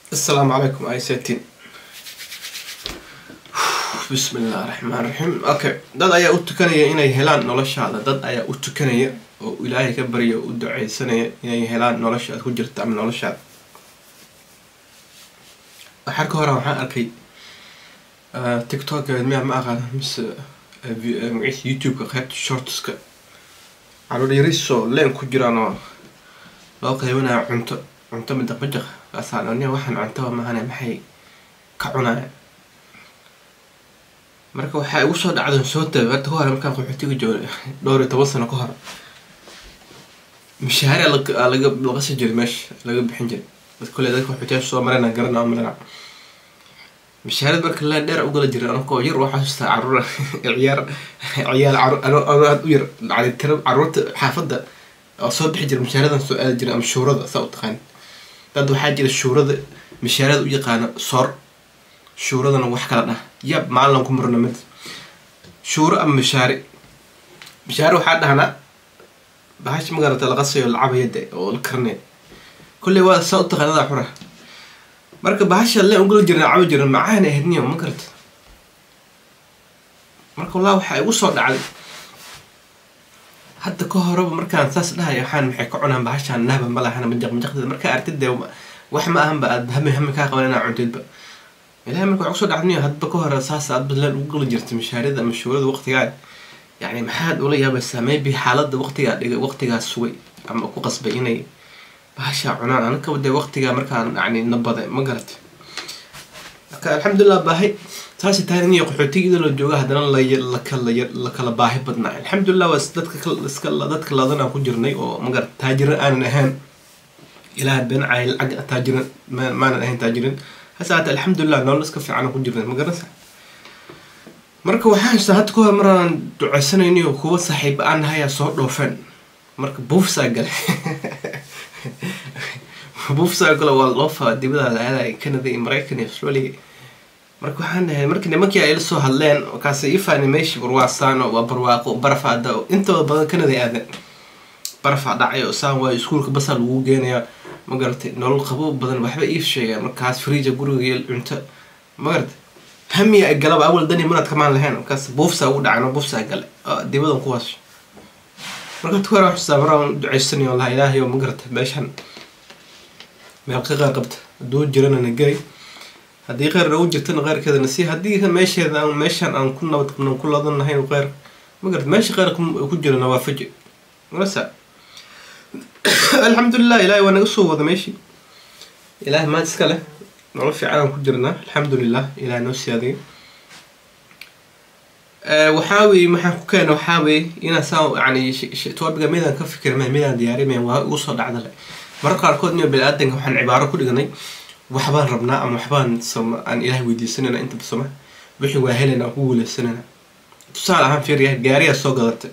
asalaamu calaykum isetin bismi illah raxmaan raxiim okay dad ayaa u tukanaya inay helaan noloshaada dad ayaa u tukanaya oo ilaahay ka barya u duceysanaya inay helaan nolosha aad ku jirta ama noloshaada waxaa ka hora waxaan arkay tiktok miyaa ma aqaana mise magaciisa youtube-ka qaybta shortska caruur yarisoo leen ku jiraan oo loo qeybanayo cunto cunto midaqmajaq kaasaan aniga waxaan cuntaba mahane maxay ka cunaya marka waxaa igu soo dhacdan soo taga hadda ka hore markaan qaxootiga jooga dhowr iyo toban sano ka hor mishaari laga laqasi jiray meesha laga bixin jiray dad kule dadka qaxootiyaasha soo marayna garana malana mishaarad marka leen dheer ugala jiray anakoo yar waxaa xasuustaa caruur ciyaar ciyaal caruur aad u yar yani tira caruurta xaafadda oo soo bixi jira mishaaradan soo aadi jiray ama shuurada saa u taqaan dad waxaa jira shuurada mishaarada u yaqaana soor shuuradana wax kala dhah yab maalin ku marno mid shuuro ama mishaari mishaari waxaa dhahnaa bahasha magarata laqasayo lacabayade oo la karnay kulley waa saa u taqaanada xura marka bahasha leen ugala jiran cabi jiran macaan ahaydniyo ma garata marka wallah waxaa igu soo dhacday hadda ka horeba markaan saas dhahay waxaan maxay ka cunaan bahashaan nahba ma lahana majaq majaqdeeda markaa artid dee wax ma ahanba aad hami hami kaa qaban inaa cuntidba ilahay marka waxaa kusoo dhacdaniyo hadba ka hore saas aad badleen ugu gala jirta mishaarida ama shuurada waqtigaa yani maxaad ula yaabaysaa maybe xaaladda waqtigaa dhigay waqtigaa sugay ama ku qasbay inay bahashaa cunaan anakaba dee waqtigaa markaan yani nabada ma garatay marka alxamdulilah baahay saasi tahay iniyo qaxootigeeda la jooga haddana lakala lakala baahi badnaa alxamdulilah waa dadka iska dadka ladan aan ku jirnay oo magarata taajiran aanan ahaan ilaah been caay lacag taajiran maanan ahayn taajirin hase haata alxamdulilah nolol iska fiican ku jirnay ma garanaysa marka waxaa haystaa hadda ka hor maraan duceysanayniyo kuwa saaxiiba aan nahayaa soo dhoofeen marka buufsaa gale buufsaa gale waa loofa dibada la-aada canada iyo maraykan iyo australia marka waxaan dhahay markii nimankii ay la soo hadleen markaas ifani meeshii warwaasaan waa barwaaqo barafaada intooda badan canada aadan barafaa dhacayo saan waayo iskuulka basaa lagu geenayaa ma garatay nolol qabo badan waxba iif sheegaa markaas friija guriga cunto ma garatay hamiya ay galaba awal dani manaad kamaan lahayn markaas buufsaa ugu dhacay buufsaa gale dibadan kuwaas marka tuwara waxsaa maraan duceysanayo laha ilaahay oo ma garatay meeshan meel ka qaar qabta hadduu jirana na geli haddii qeyr nagu jirtana qeyrkeedana si haddii meesheeda aan meeshaan aan ku nabad qabno ku ladan lahayn qeyr ma garat meesha qeyr ku jirana waa faji marasa alxamdulilah ilahay waa naga soo wada meeshii ilahay maad iska leh nolol fiican aan ku jirnaa alxamdulilah ilahay noo siyaadiyo waxaa weye maxaan ku keena waxaa weye inaan saa yani topiga midaan ka fikirmay midaan diyaarimayn waa igu soo dhacdale marar qaarkood niyo bani-aadanka waxaan cibaaro ku dhiganay waxbaan rabnaa ama waxbaan aan ilahay weydiisanayna intaba soma wixii waa helayna aan ku guuleysanayna tusaale ahaan fiiriya gaariyaa soo gadatay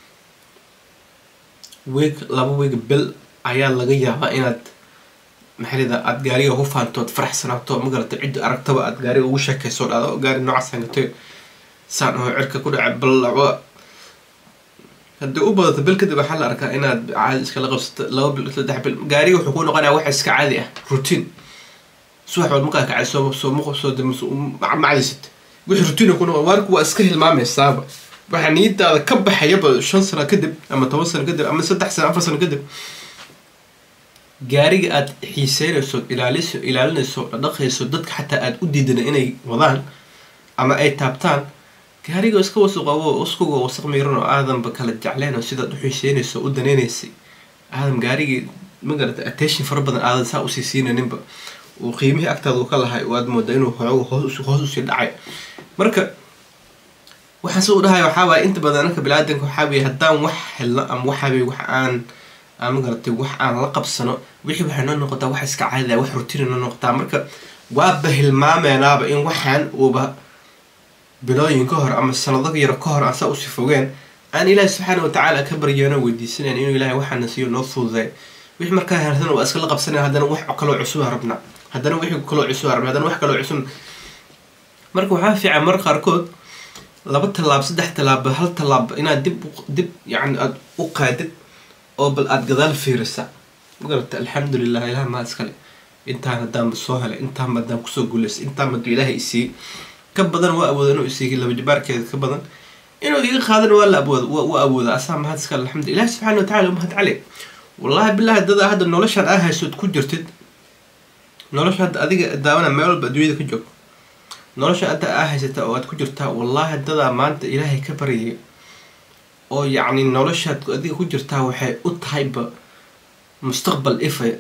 weeg laba weeg bel ayaa laga yaabaa inaad maxalida aada gaariga ku faantood faraxsanaato ma garata cidda aragtaba aad gaariga ugu sheekayso dhado gaari noocaas hangatay saan oo cirka ku dhaca ballacba haddii u badato bil kadib waxaa la arkaa inaad caadi iskala qabsato laba bil saddex bil gaariga wuxuu ku noqonaya wax iska caadi ah routine subax wal markaa kacay soo soo muqo soo macdisat wixii routine ku noqon waarku waa iska hilmaameysaaba waxaa niyadaada ka baxayaba shan sano kadib ama toban sano kadib ama saddex sano afar sano kadib gaariga aad xiiseynayso ilaaliso ilaalinayso dhaqayso dadka xataa aada u diidana inay wadaan ama ay taabtaan gaariga iska wasuqabo uskuga wasaq miiran oo aadanba kala jecleen oo sidaad u xiiseynayso u daneynaysay aadan gaarigii magarata attention fara badan aadan saa usii siinaninba uu qiimihii agtaada uu ka lahay oo aad mooda inuu xoogo hoos usii dhacay marka waxaan si u dhahay waxaa waaye inta badan anaka bilaadanka waxaa weye haddaan wax helno ama waxaaweye wax aan aan magaratay wax aan la qabsano wixii waxay noo noqotaa wax iska caadida wax rutina noo noqotaa marka waaba hilmaameenaaba in waxaan uuba bilooyin ka hor ama sanado yaro ka hor aan saa usii fogeen aan ilaahi subxaana watacaala ka baryeeno weydiisanayn inuu ilaahay waxaana siiyo noo fududay wixii markaa hersana waa iskala qabsanaya haddana wax kaloo cusub rabnaa haddana wixii kaloo cusub rabna haddana wax kaloo cusub marka waxaa fiican mar qaarkood laba tallaab saddex tallaab hal tallaab inaad dib dib yani aada u qaadid oo bal aada gadaal fiirisa magarata alxamdulilah ilaha maa iskale intaan haddaanba soo helay intaanba haddaan kusoo guulaystay intaanba hadduu ilaahay isiiyey ka badan waa awooda inuu isiiyey laba jibaarkeeda ka badan inuu iga qaadana waa la awooda waa awooda asaa mahad iska alxamdu ilahi subxana wa tacala umahad cali wallahi bilahi dada hadda noloshaan aa haysood ku jirtid nolosha hadda adiga daawana meel walba adduunyada ka joog nolosha hadda aa haysata oo aad ku jirtaa wallahi dadaa maanta ilaahay ka baryay oo yacni noloshaad adiga ku jirtaa waxay u tahayba mustaqbal ifaya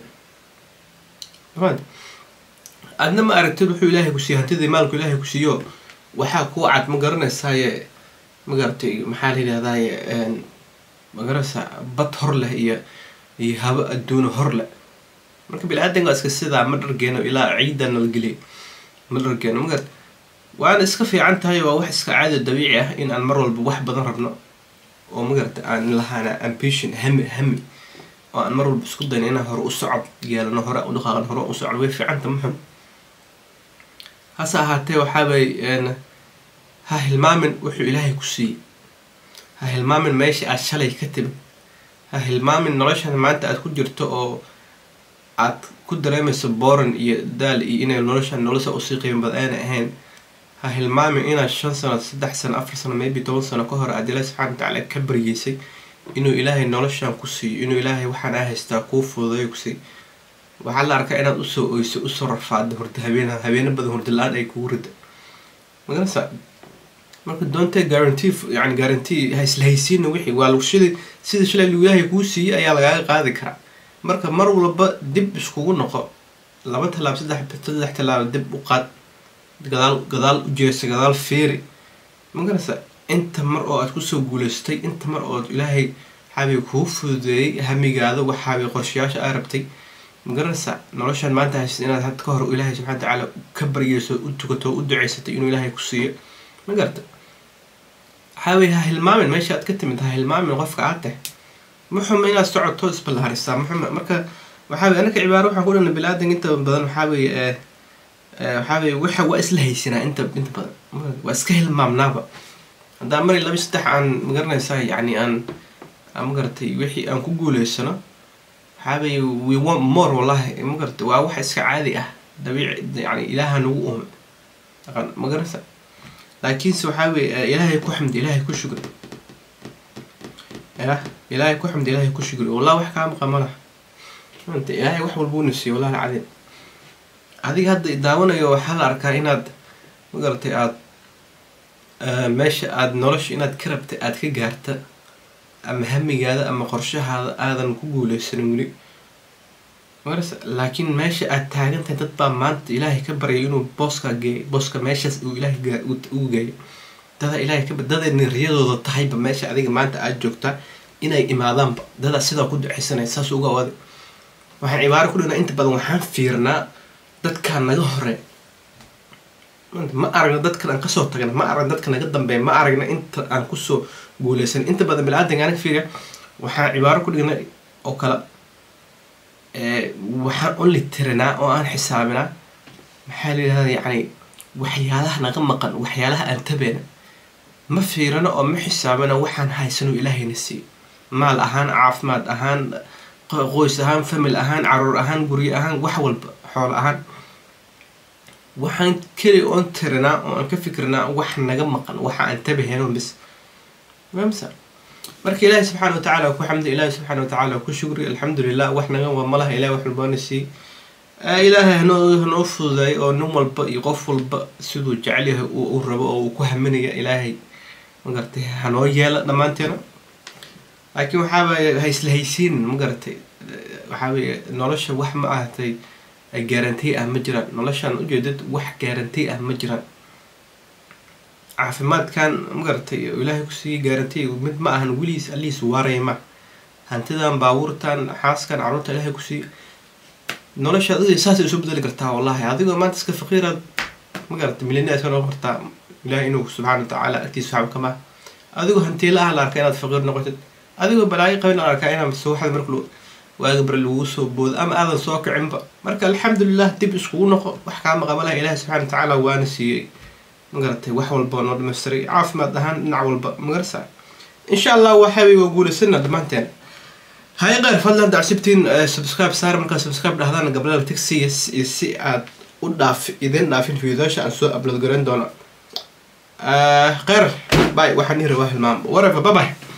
aadna ma aragtid wuxuu ilaahay kusiiye hantidii maalku ilaahay ku siiyo waxaa kuu cad ma garanaysaaye magaratay maxaa la yidhahdaaye magaranaysaa bad hor leh iyo iyo habo adduuno hor leh marka bini-aadanka waa iska sidaa ma dhargeeno ilaa ciidda nalgeliy ma dhargeeno magat waana iska fiican tahay waa wax iska caadi dabiici ah in aan mar walba wax badan rabno oo magarata aan lahaana ambition hami hami oo aan mar walba isku dayno inaan hore u socod yeelano hore u dhaqaaqan hore u socod way fiicanta muxun hase ahaatee waxaabay ha hilmaamin wuxuu ilaahay ku siiyey ha hilmaamin meesha aad shalay ka timid ha hilmaamin noloshan maanta aad ku jirto oo aad ku dareemayso boran iyo daal iyo inay noloshan nolosha usii qiimo bad aana ahayn ha hilmaamin inaad shan sano saddex sano afar sano maybe toban sano ka hor aad ilaahi subxana watacaala ka baryeysay inuu ilaahay noloshan ku siiyo inuu ilaahay waxaan aa haystaa kuu fududayo ku siiy waxaa la arkaa inaad usoo oyso usoo rafaada hurda habeen habeeno badan hurda la-aan ay kugu rida magarasa marka doontee guarantee yani guarantee ha isla haysiina wixii waa lagu shilay sida shalay lagu ilaahay kuu siiyey ayaa lagaaga qaadi karaa marka mar walba dib iskugu noqo laba tallaab saddex saddex tallaab dib u qaad gadaal gadaal u jeesa gadaal feeri magarasa inta mar oo aad kusoo guulaystay inta mar oo ilaahay waxaabay kuu fududeeyey hamigaada waxaabay qorshayaasha aa rabtay magaranaysa noloshaan maanta haysta inaad had ka hor ilaahay subxana watacaala ka baryeyso u tukato u duceysatay inuu ilaahay ku siiyo ma garata waxaawey ha hilmaamin meesha aad ka timid ha hilmaamin qofka aad tahay muxuma inaad socoto isballaarisaa muxuma marka waxaawey anaka cibaaro waxaan ku dhana bilaadan inta badan waxaawey waxaawey waxa waa isla haysanaa inta inta badan waa iska hilmaamnaaba haddaan mari laba saddex aan magaranaysaa yacni aan magaratay wixii aan ku guuleysano waxaabay we want more wallahi magarata waa wax iska caadi ah dabiici yani ilaaha nagu uumay magarata laakiinse waxaa weye ilaahay ku xamdi ilaahay ku shugri ya ilaahay ku xamdi ilaahay ku shugri wallah wax kaa maqa malaha anta ilaahay wax walbuu siiyo wallahi alcadiim adiga hadda daawanayo waxaa la arkaa inaad magaratay aad meesha aada nolosha inaad ka rabtay aada ka gaarta ama hamigaada ama qorshahaada aadan ku guuleysanin weli magarasa laakiin meesha aad taagantahay dad baa maanta ilaahay ka baryay inuu booska geeyo booska meeshaas uu ilaahay ugu geeyo dada ilaahay ka daday niriyadooda tahayba meesha adiga maanta aada joogtaa inay imaadaanba dadaa sidaa ku duceysanaya saas uga awaaday waxaan cibaaro ku dhina inta badan waxaan fiirnaa dadkaa naga hore ma aragna dadkan aan kasoo tagna ma aragna dadka naga dambeeya ma aragna inta aan kusoo guuleysan inta badan bini-aadanka anaga fiiriya waxaan cibaaro ku dhignay oo kale waxaan only tirinaa oo aan xisaabinaa maxaa la yidhahda yacni waxyaalaha naga maqan waxyaalaha aan tabeena ma fiirino oo ma xisaabina waxaan haysano ilaahayna siiyo maal ahaan caafimaad ahaan qoys ahaan famil ahaan caruur ahaan guryo ahaan wax walba xoolo ahaan waxaan keli oon tirinaa oo aan ka fikrinaa wax naga maqan waxa aan tabaheno bis mamsa marka ilaahi subxaana watacaala ku xamdi ilaahi subxaana watacaala ku shukri alxamdulilah wax naga waa malaha ilahi wax walbaana siiy ilaahay hanoo hanoo fududaay oo nin walba iyo qof walba siduu jecel yahay u rabo oo uu ku haminaya ilaahay magaratay hanoo yeela dhammaanteena laakiin waxaabay ha isla haysiinin magaratay waxaaweye nolosha wax ma ahatay gaarantay ah ma jiraan noloshaan ujeedad wax gaarantay ah ma jiraan caafimaadkan magaratay ilaahay kusiiya gaarantay mid ma ahan weligiis alihiis waaraya ma hantidan baabuurtan xaaskan caruurta ilaahay kusiiya nolosha adiga saasay isu bedeli kartaa wallahi adigoo maanta iska faqiiraad magaratay milina iska noqon kartaa ilahay inuu subxaana watacaala agtiisa waxba kama adigoo hantiila ah la arkaa inaad faqiir noqotid adigoo balaayo qabin la arkaa inaad subaxda marka waaga bari lagugu soo boodo ama aadan soo kicinba marka alxamdulilah dib iskugu noqo wax kaa maqaba laha ilahi subxana watacaala waana siiyey magaratay wax walba noo dhamaystiray caafimaad ahaan dhinac walba magarasa insha allah waxaaway waa guulaysana dhammaanteen hay qeyr fadlan dacusubtiin subscribe saar markaa subscribe dhahdaan gablada tigsiya si aad u dhaaf idin dhaafin fiidoosha aan soo upload garan doono qeyr bay waxaan ii rabaa hilmaam whatever bye bye